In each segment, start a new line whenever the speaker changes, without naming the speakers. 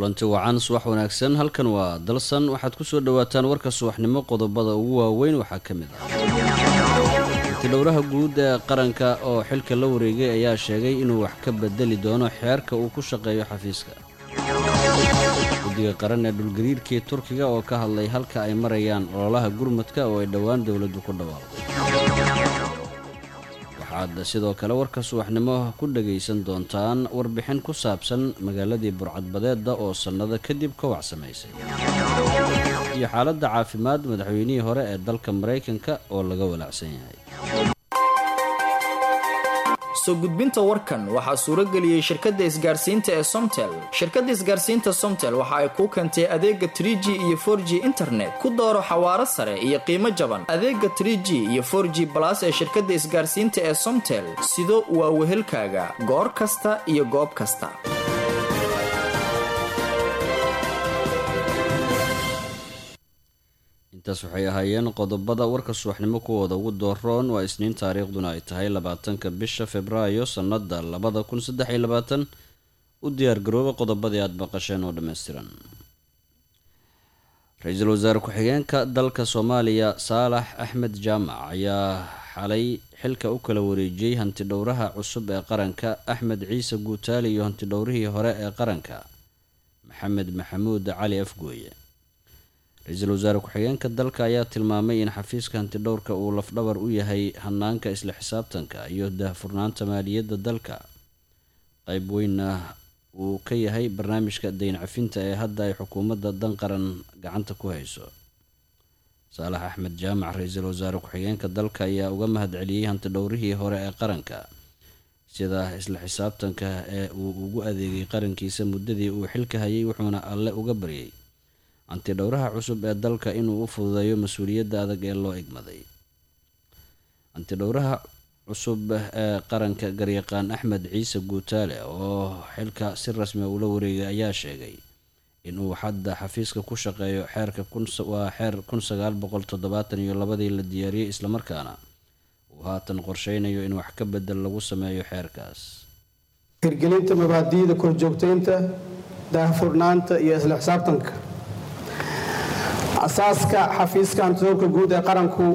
kulanti wacan subax wanaagsan halkan waa dalsan waxaad kusoo dhawaataan warka subaxnimo qodobada ugu waaweyn waxaa ka mid ah antidhowraha guud ee qaranka oo xilka la wareegay ayaa sheegay inuu wax ka bedeli doono xeerka uu ku shaqeeyo xafiiska guddiga qaran ee dhulgariirkii turkiga oo ka hadlay halka ay marayaan ololaha gurmadka oo ay dhowaan dowladdu ku dhawaaqday waxaad sidoo kale warka subaxnimo ku dhagaysan doontaan warbixin ku saabsan magaaladii burcadbadeedda oo sannado kadib ka wac samaysay iyo xaaladda caafimaad madaxweynihii hore ee dalka maraykanka oo laga walaacsan yahay
soo gudbinta warkan waxaa suurageliyey shirkadda isgaarsiinta ee somtel shirkadda isgaarsiinta somtel waxa ay kuu keentay adeega trig iyo for g internet ku dooro xawaaro sare iyo qiimo jaban adeega trg iyo for g balas ee shirkadda isgaarsiinta ee somtel sido waa wehelkaaga goor kasta iyo goob kasta
intaas waxay ahaayeen qodobada warka subaxnimo kuwooda ugu dooroon waa isniin taariikhduna ay tahay labaatanka bisha februaayo sannada labada kun saddex iyo labaatan u diyaargarooba qodobadii aada maqasheen oo dhammaystiran ra-iisul wasaare ku-xigeenka dalka soomaaliya saalax axmed jaamac ayaa xalay xilka u kala wareejiyey hantidhowraha cusub ee qaranka axmed ciise guutaali iyo hantidhowrihii hore ee qaranka maxamed maxamuud cali afgooye ra-iisul wasaare ku-xigeenka dalka ayaa tilmaamay in xafiiska hantidhowrka uu lafdhabar u yahay hanaanka isla xisaabtanka iyo daahfurnaanta maaliyadda dalka qeyb weynna uu ka yahay barnaamijka dayn cafinta ee hadda ay xukuumadda dan qaran gacanta ku hayso saalax axmed jaamac ra-iisul wasaare ku-xigeenka dalka ayaa uga mahad celiyey hantidhowrihii hore ee qaranka sida isla xisaabtanka ee uu ugu adeegay qarankiisa muddadii uu xilka hayay wuxuuna alle uga baryay hantidhowraha cusub ee dalka inuu u fududeeyo mas-uuliyadda adag ee loo egmaday hantidhowraha cusub ee qaranka garyaqaan axmed ciise guutaale oo xilka si rasmia ula wareegay ayaa sheegay inuu hadda xafiiska ku shaqeeyo xeerka waa xeer kun sagaal boqol toddobaatan iyo labadii la diyaariyey islamarkaana uu haatan qorsheynayo in wax ka bedel lagu sameeyo xeerkaas
hirgelinta mabaadi'da korjoogteynta daahfurnaanta iyo isla xisaabtanka asaaska xafiiska hantidhowrka guud ee qaranku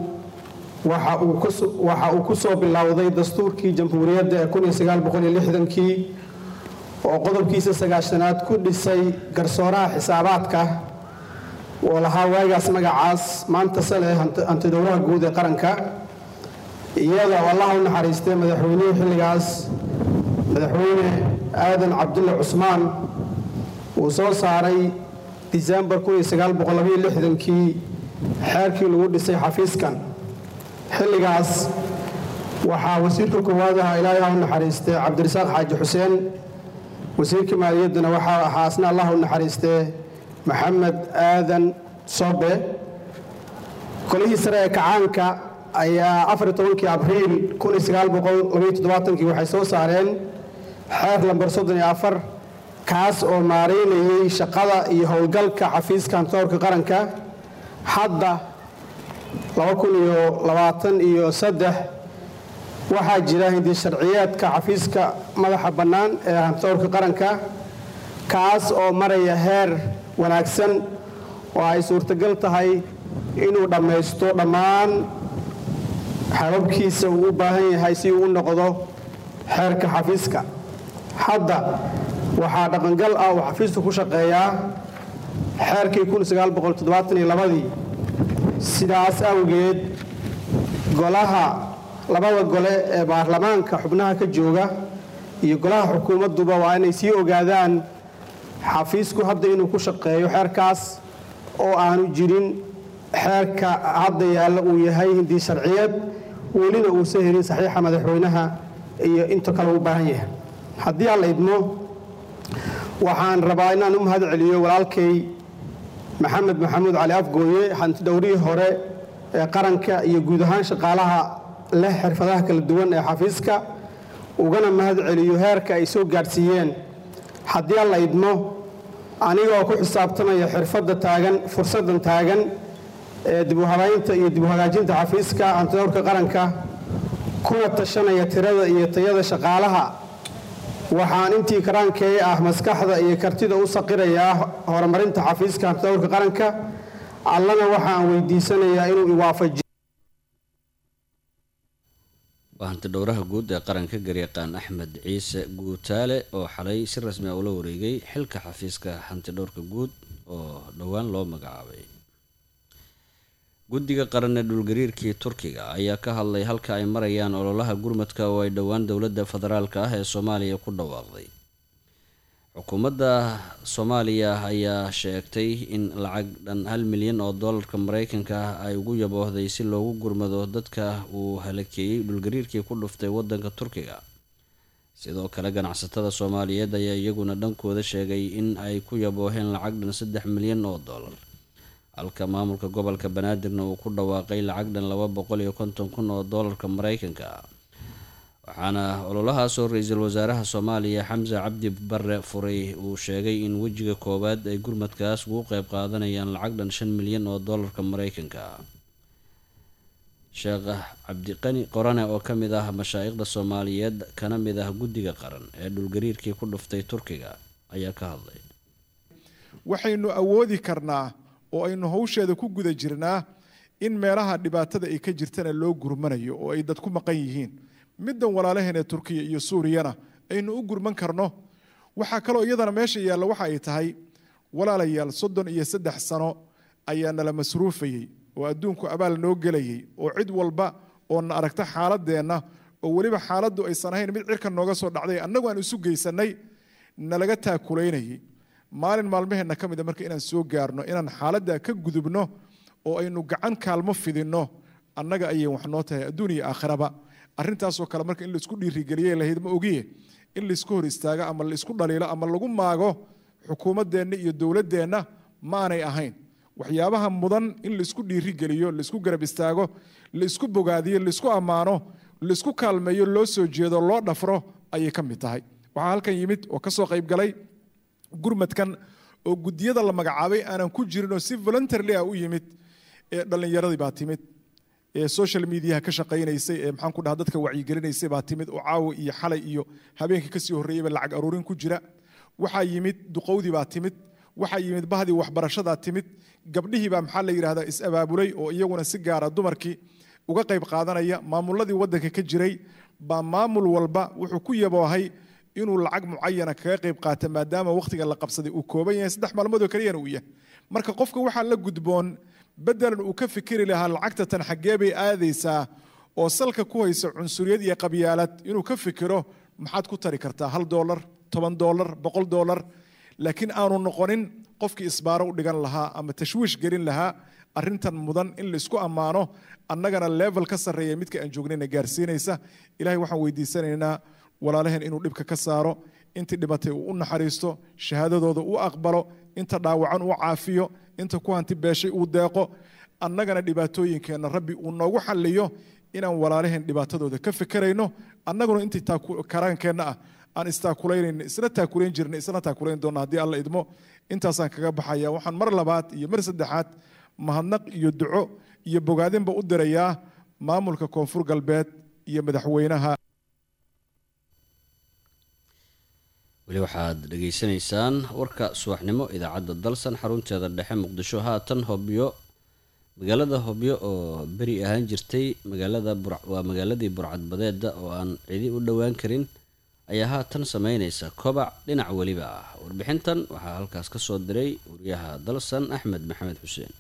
waxa uu ku soo bilowday dastuurkii jamhuuriyadda ee kii oo qodobkiisa sagaashanaad ku dhisay garsooraha xisaabaadka oo lahaa waagaas magacaas maanta sale hantidhowraha guud ee qaranka iyada oo allaha u naxariistay madaxweynihii xilligaas madaxweyne aadan cabdulle cusmaan uu soo saaray disembar kii xeerkii lagu dhisay xafiiskan xilligaas waxaa wasiirka koowaad aha ilaahay ha u naxariistee cabdirasaaq xaaji xuseen wasiirka maaliyaddana waxaa ahaa asna allah u naxariistee maxamed aadan sobe kolihii sare ee kacaanka ayaa abriil waxay soo saareen xeer lambar kaas oo maaraynayay shaqada iyo howlgalka xafiiska hantidhowrka qaranka hadda iyo waxaa jira hindi sharciyeedka xafiiska madaxa bannaan ee hantidhowrka qaranka kaas oo maraya heer wanaagsan oo ay suurtagal tahay inuu dhammaysto dhammaan xababkiisa uu u baahan yahay si uu u noqdo xeerka xafiiska hadda waxaa dhaqangal ah uu xafiisku ku shaqeeyaa xeerkii ii sidaas awgeed golaha labada gole ee baarlamaanka xubnaha ka jooga iyo golaha xukuumadduba waa inay sii ogaadaan xafiisku hadda inuu ku shaqeeyo xeerkaas oo aanu jirin xeerka hadda yaalla uu yahay hindii sharciyeed welina uusan helin saxiixa madaxweynaha iyo inta kale u baahan yahay haddii aan la idmo waxaan rabaa inaan u mahad celiyo walaalkay maxamed maxamuud cali afgooye hantidhowrihii hore ee qaranka iyo guud ahaan shaqaalaha leh xirfadaha kala duwan ee xafiiska ugana mahad celiyo heerka ay soo gaadhsiiyeen haddii aan la idmo anigoo ku xisaabtamaya xirfadda taagan fursaddan taagan ee dib u habaynta iyo dib u hagaajinta xafiiska hantidhowrka qaranka kuna tashanaya tirada iyo tayada shaqaalaha waxaan intii karaankee ah maskaxda iyo kartida u saqirayaa horumarinta xafiiska hantidhowrka qaranka allana waxaan weydiisanayaa inuu iwaafajiyo
waa hantidhowraha guud ee qaranka garyaqaan axmed ciise guutaale oo xalay si rasmi ah ula wareegay xilka xafiiska hantidhowrka guud oo dhowaan loo magacaabay guddiga qaran ee dhulgariirkii turkiga ayaa ka hadlay halka ay marayaan ololaha gurmadka oo ay dhowaan dowladda federaalka ah ee soomaaliya ku dhawaaqday xukuumadda soomaaliya ayaa sheegtay in lacag dhan hal milyan oo doolarka mareykanka ah ay ugu yaboohday si loogu gurmado dadka uu halakeeyey dhulgariirkii ku dhuftay waddanka turkiga sidoo kale ganacsatada soomaaliyeed ayaa iyaguna dhankooda sheegay in ay ku yabooheen lacag dhan saddex milyan oo doolar halka maamulka gobolka banaadirna uu ku dhawaaqay lacag dhan laba boqol iyo konton kun oo doolarka mareykanka ah waxaana ololahaasoo ra-iisul wasaaraha soomaaliya xamse cabdi bare furay uu sheegay in wejiga koowaad ay gurmadkaas ugu qeyb qaadanayaan lacag dhan shan milyan oo doolarka mareykanka ah sheekh cabdiqani qorane oo ka mid ah mashaa'ikhda soomaaliyeed kana mid ah guddiga qaran ee dhulgariirkii ku dhuftay turkiga ayaa ka hadlay
waxaynu awoodi karnaa oo aynu hawsheeda ku guda jirnaa in meelaha dhibaatada ay ka jirtana loo gurmanayo oo ay dad ku maqan yihiin middan walaalaheen ee turkiya iyo suuriyana aynu u gurman karno waxaa kaloo iyadana meesha yaalla waxa ay tahay walaalayaal soddon iyo saddex sano ayaa nala masruufayey oo adduunku abaal noo gelayay oo cid walba oo na aragta xaaladeenna oo weliba xaaladdu aysan ahayn mid cirka nooga soo dhacday annagu aan isu geysannay nalaga taakulaynayay maalin maalmaheenna ka mida marka inaan soo gaarno inaan xaaladda ka gudubno oo aynu gacan kaalmo fidinno annaga ayay wax noo tahay adduun iyo aakhiraba arrintaasoo kale marka in laisku dhiirigeliye lahayd ma ogiye in laisku hor istaago ama laisku dhaliilo ama lagu maago xukuumaddeenna iyo dowladdeenna maanay ahayn waxyaabaha mudan in laisku dhiirigeliyo laisku garab istaago laisku bogaadiyo laisku ammaano laisku kaalmeeyo loo soo jeedo loo dhafro ayay ka mid tahay waxaa halkan yimid oo kasoo qayb galay gurmadkan oo guddiyada la magacaabay aanan ku jirin oo si voluntarily ah u yimid ee dhallinyaradii baa timid ee social mediaha ka shaqaynaysay ee maxaan ku dhaha dadka wacyigelinaysay baa timid oo caawa iyo xalay iyo habeenkii kasii horreeyeyba lacag aruurin ku jira waxaa yimid duqowdii baa timid waxaa yimid bahdii waxbarashadaa timid gabdhihii baa maxaa la yidhahdaa is-abaabulay oo iyaguna si gaara dumarkii uga qayb qaadanaya maamuladii waddanka ka jiray baa maamul walba wuxuu ku yaboohay inuu lacag mucayana kaga qayb qaata maadaama wakhtiga la qabsaday uu kooban yahay saddex maalmood oo keliyana uu yahay marka qofka waxaa la gudboon bedelan uu ka fikiri lahaa lacagta tan xaggee bay aadaysaa oo salka ku haysa cunsuriyad iyo qabyaalad inuu ka fikiro maxaad ku tari kartaa hal doolar toban doolar boqol doolar laakiin aanu noqonin qofkii isbaaro u dhigan lahaa ama tashwiish gelin lahaa arrintan mudan in laisku ammaano annagana level ka sarreeya midka aan joognayna gaarsiinaysa ilahay waxaan weydiisanaynaa walaalaheen inuu dhibka ka saaro intii dhibatay uu u naxariisto shahaadadooda u aqbalo inta dhaawacan uu caafiyo inta ku hanti beeshay uu deeqo annagana dhibaatooyinkeenna rabbi uu noogu xalliyo inaan walaalaheen dhibaatadooda ka fikirayno annaguna intii karaankeenna ah aan istaakulaynayn isla taakulayn jirna isla taakulayn doonna haddii alla idmo intaasaan kaga baxaya waxaan mar labaad iyo mar saddexaad mahadnaq iyo duco iyo bogaadinba u dirayaa maamulka koonfur galbeed iyo madaxweynaha
weli waxaad dhegaysanaysaan warka subaxnimo idaacadda dalsan xarunteeda dhexe muqdisho haatan hobyo magaalada hobyo oo beri ahaan jirtay magaalada waa magaaladii burcadbadeeda oo aan cidi u dhowaan karin ayaa haatan sameyneysa kobac dhinac weliba ah warbixintan waxaa halkaas ka soo diray wariyaha dalsan axmed maxamed xuseen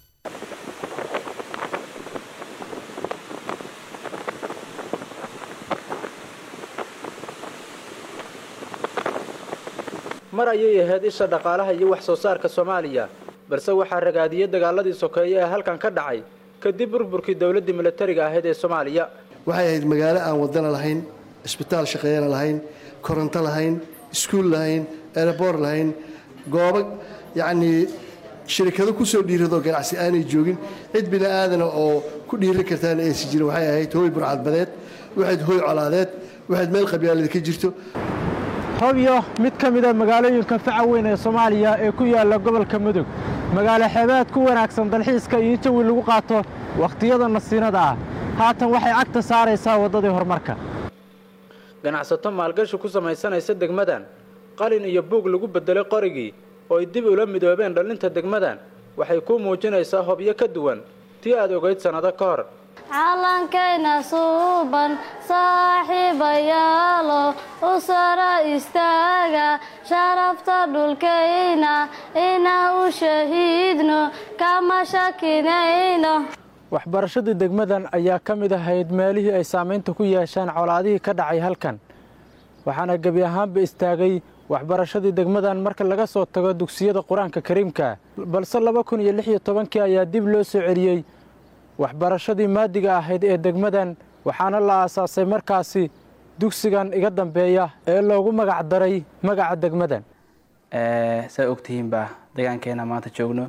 mar ayay ahayd isha dhaqaalaha iyo wax soo saarka soomaaliya balse waxaa ragaadiyey dagaaladii sokeeye ee halkan ka dhacay kadib burburkii dowladdii milatariga ahayd ee soomaaliya
waxay ahayd magaalo aan wadana lahayn isbitaal shaqeeyana lahayn koronto lahayn iskuul lahayn erebor lahayn goobo yacnii shirikado ku soo dhiiradoo ganacsi aanay joogin cid bini aadana oo ku dhiiran kartaana aysan jirin waxay ahayd hooy burcadbadeed waxayd hooy colaadeed waxayd meel qabyaalada ka jirto
hobyo mid ka mida magaalooyinka faca weyn ee soomaaliya ee ku yaalla gobolka mudug magaalo xeebeed ku wanaagsan dalxiiska iyo jawi lagu qaato wakhtiyada nasiinada ah haatan waxay cagta saaraysaa waddadii horumarka
ganacsato maalgashi ku samaysanaysa degmadan qalin iyo buug lagu beddelay qorigii oo ay dib ula midoobeen dhallinta degmadan waxay kuu muujinaysaa hobyo ka duwan tii aad ogayd sannado ka hor
caalankayna suuban saaxiibayaalo u sara istaaga sharafta dhulkayna inaa u shahiidno kama shakinayno
waxbarashadii degmadan ayaa ka mid ahayd meelihii ay saamaynta ku yeeshaan colaadihii ka dhacay halkan waxaana gebi ahaanba istaagay waxbarashadii degmadan marka laga soo tago dugsiyada qur-aanka kariimka balse laba kun iyo lix iyo tobankii ayaa dib loo soo celiyey waxbarashadii maadiga ahayd ee degmadan waxaana la aasaasay markaasi dugsigan iga dambeeya ee loogu magac daray magaca degmadan
saa ogtihiinba deegaankeena maanta joogno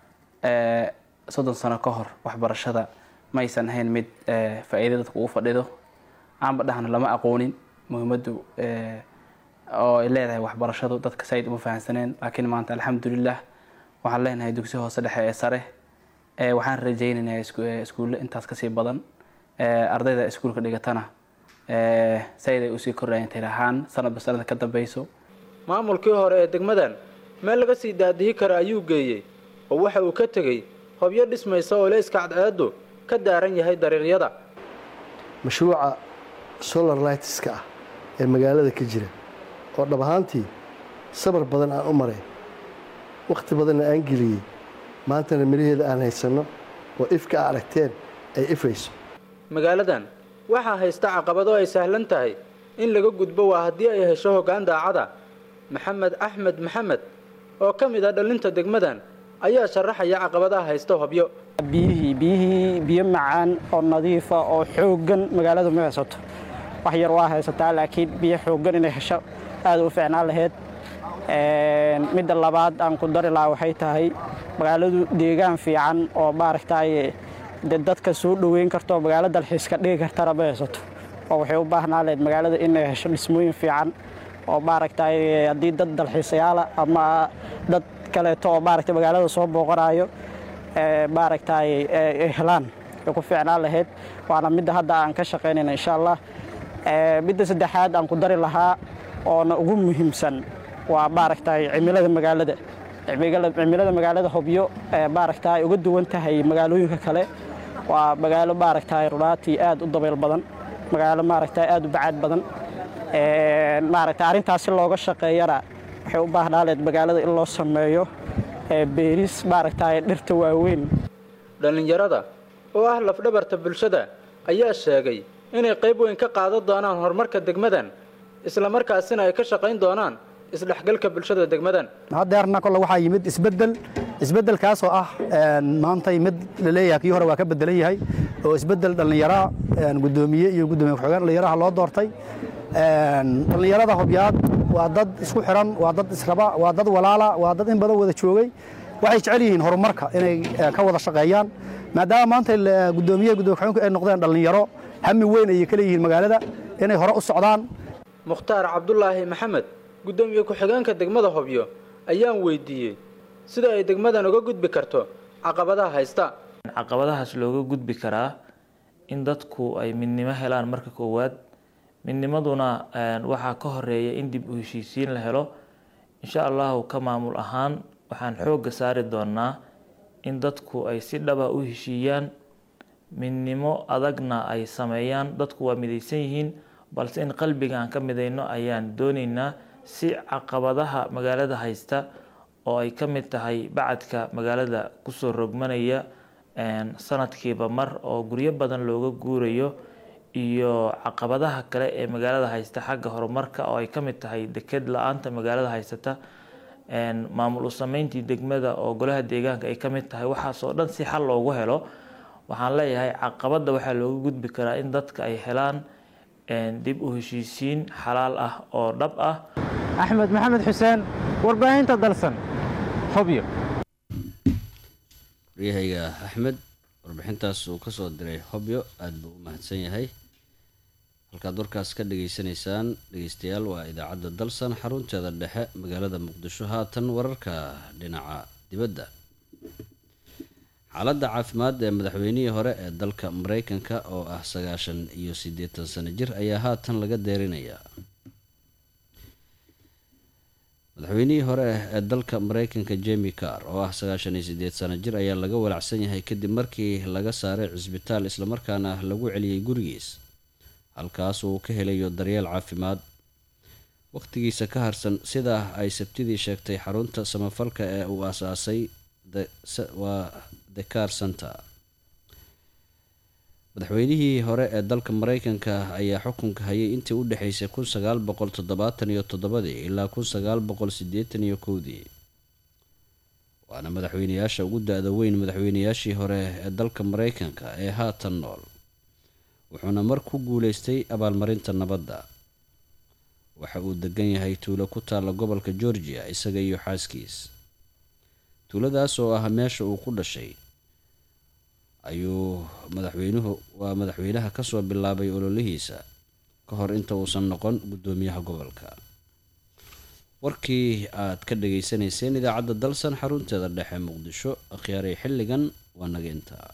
soddon sano ka hor waxbarashada maysan ahayn mid faa'iida dadka ugu fadhido aanba dhahna lama aqoonin muhiimaddu oo ay leedahay waxbarashadu dadka said uma fahamsaneen laakiin maanta alxamdulilah waxaan leenahay dugsi hoose dhexe ee sare waxaan rajaynaynaa iskuulle intaas kasii badan ardayda iskuulka dhigatana said ay usii kordhayan tir ahaan sanadba sanada ka dambeyso
maamulkii hore ee degmadan meel laga sii daadihi kara ayuu geeyey oo waxa uu ka tegey hobyo dhismaysa oo leyska cadceeddu ka daaran yahay dariiqyada
mashruuca solar lightska ah ee magaalada ka jira oo dhab ahaantii sabar badan aan u maray wakhti badanna aan geliyey maantana miraheeda aan haysanno oo ifka a aragteen ay ifayso
magaaladan waxaa haysta caqabado ay sahlan tahay in laga gudbo waa haddii ay hesho hoggaan daacada maxamed axmed maxamed oo ka mid ah dhallinta degmadan ayaa sharaxaya caqabadaha haysta hobyo
biyihii biyihii biyo macaan oo nadiifa oo xooggan magaaladu ma haysato wax yar waa haysataa laakiin biyo xooggan inay hesho aad u fiicnaan lahayd midda labaad aan ku dari lahaa waxay tahay magaaladu deegaan fiican oo maaragtay de dadka soo dhoweyn karto magaalo dalxiiska dhigi kartana ma haysato oo waxay u baahnaa lahayd magaalada inay hesho dhismooyin fiican oo maaragtay haddii dad dalxiisayaala ama dad kaleeto oo maaragtay magaalada soo booqanayo maaragtay ay helaan ay ku fiicnaan lahayd waana midda hadda aan ka shaqaynayna insha allah midda saddexaad aan ku dari lahaa oona ugu muhiimsan waa maaragtay cimilada magaalada cimilada magaalada hobyo maaragtay uga duwan tahay magaalooyinka kale waa magaalo maaragtay runaatii aad u dabayl badan magaalo maaragtay aad u bacaad badan maaragtay arrintaas si looga shaqeeyana waxay u baahnaa leed magaalada in loo sameeyo beeris maaragtay dhirta waaweyn
dhallinyarada oo ah lafdhabarta bulshada ayaa sheegay inay qayb weyn ka qaadan doonaan horumarka degmadan isla markaasina ay ka shaqayn doonaan isdhexgalka bulshada degmadan
haddeerna kolle waxaa yimid isbeddel isbeddelkaasoo ah maantay mid la leeyahay kii hore waa ka beddelan yahay oo isbeddel dhallinyara guddoomiye iyo guddoomiye ku-xigeen dhallinyaraha loo doortay dhallinyarada hobyaad waa dad isku xiran waa dad israba waa dad walaala waa dad in badan wada joogay waxay jecel yihiin horumarka inay ka wada shaqeeyaan maadaama maanta guddoomiye guddoomiye ku-xigeenku ay noqdeen dhallinyaro hami weyn ayay ka leeyihiin magaalada inay hore u socdaan
mukhtaar cabdulaahi maxamed guddoomiye ku-xigeenka degmada hobyo ayaan weydiiyey sida ay degmadan uga gudbi karto caqabadaha haysta
caqabadahaas looga gudbi karaa in dadku ay midnimo helaan marka koowaad midnimaduna waxaa ka horeeya in dib u heshiisiin la helo insha allahu ka maamul ahaan waxaan xoogga saari doonaa in dadku ay si dhaba u heshiiyaan midnimo adagna ay sameeyaan dadku waa midaysan yihiin balse in qalbiga aan ka midayno ayaan dooneynaa si caqabadaha magaalada haysta oo ay ka mid tahay bacadka magaalada kusoo rogmanaya sanadkiiba mar oo guryo badan looga guurayo iyo caqabadaha kale ee magaalada haysta xagga horumarka oo ay ka mid tahay deked la-aanta magaalada haysata maamul u sameyntii degmada oo golaha deegaanka ay ka mid tahay waxaasoo dhan si xal loogu helo waxaan leeyahay caqabadda waxaa looga gudbi karaa in dadka ay helaan dib u heshiisiin xalaal ah oo dhab ah
axmed maxamed xuseen warbaahinta dalsan hobyo
waryahayga axmed warbixintaas uu ka soo diray hobyo aada buu u mahadsan yahay halkaad warkaas ka dhageysanaysaan dhegeystayaal waa idaacadda dalsan xarunteeda dhexe magaalada muqdisho haatan wararka dhinaca dibadda xaaladda caafimaad ee madaxweynihii hore ee dalka mareykanka oo ah sagaashan iyo siddeetan sano jir ayaa haatan laga deerinayaa madaxweynihii hore ee dalka mareykanka jemi car oo ah sagaashan iyo siddeed sano jir ayaa laga walacsan yahay kadib markii laga saaray cisbitaal islamarkaana lagu celiyey gurigiis halkaas uu ka helayo daryeel caafimaad waqtigiisa ka harsan sidaa ay sabtidii sheegtay xarunta samafalka ee uu aasaasay waa the car center madaxweynihii hore ee dalka mareykanka ayaa xukunka hayay intii u dhexeysay kun sagaal boqol toddobaatan iyo toddobadii ilaa kun sagaal boqol siddeetan iyo kowdii waana madaxweyneyaasha ugu da-da weyn madaxweyneyaashii hore ee dalka mareykanka ee haatan nool wuxuuna mar ku guuleystay abaalmarinta nabadda waxa uu degan yahay tuulo ku taalla gobolka georgia isaga iyo xaaskiis tuuladaas oo ah meesha uu ku dhashay ayuu madaxweynuhu waa madaxweynaha kasoo bilaabay ololihiisa ka hor inta uusan noqon guddoomiyaha gobolka warkii aad ka dhageysanayseen idaacadda dalsan xarunteeda dhexe muqdisho akhyaaray xilligan waa naga intaa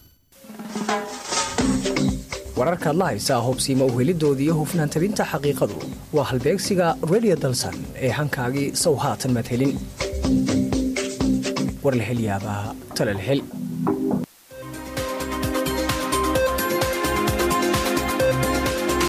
wararkaad la haysaa hubsiima uhelidoodii iyo hufnaan tabinta xaqiiqadu waa halbeegsiga redio dalsan ee hankaagii sow haatan maad helin war la hel yaabaa tala la hel